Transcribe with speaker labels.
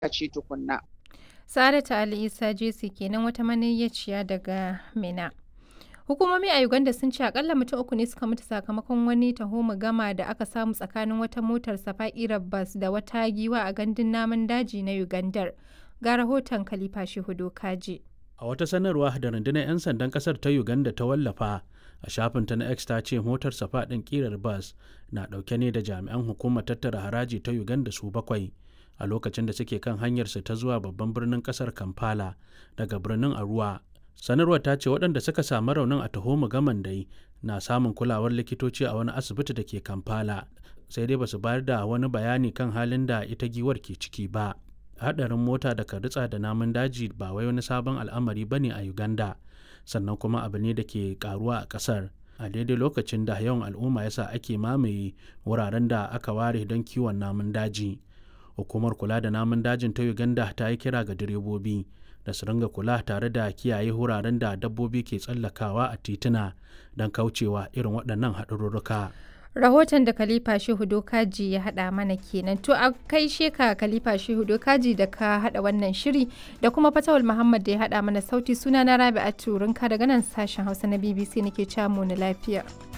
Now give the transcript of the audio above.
Speaker 1: ce tukunna.
Speaker 2: Sa'adatu Ali Isa Jesse kenan wata maniyyaciya daga Mina. Hukumomi a Uganda sun ce akalla mutum uku ne suka mutu sakamakon wani taho-mu-gama da aka samu tsakanin wata motar safa'irar bas da wata giwa a gandun namun daji na Ugandar. Ga rahoton Khalifa Shehu Kaji.
Speaker 3: A wata sanarwa da rundunar 'yan sandan kasar ta Uganda ta wallafa a shafinta na X ta ce motar safa ɗin ƙirar bas na ɗauke ne da jami'an hukumar tattara haraji ta Uganda su bakwai a lokacin da suke kan hanyarsu ta zuwa babban birnin kasar Kampala daga birnin Arua. Sanarwar ta ce waɗanda suka samu raunin a taho gaman dai na samun kulawar likitoci a wani asibiti da ke Kampala sai dai basu bayar da wani bayani kan halin da ita giwar ke ciki ba. Haɗarin mota da ritsa da namun daji ba wai wani sabon al'amari bane a Uganda sannan kuma abu ne da ke karuwa a ƙasar a daidai lokacin da yawan al'umma yasa ake mamaye wuraren da aka ware don kiwon namun daji. hukumar kula da namun dajin ta uganda ta yi kira ga direbobi da su ringa kula tare da kiyaye wuraren da dabbobi ke tsallakawa a tituna don kaucewa irin waɗannan haɗarurruka.
Speaker 2: Rahoton da Khalifa Shehu Dokaji ya haɗa mana kenan. To a kai sheka Khalifa Shehu Dokaji da ka haɗa wannan shiri da kuma Fatawul Muhammad da ya haɗa mana sauti suna na Rabi'atu Rinka daga nan sashen Hausa na BBC nake camu na lafiya.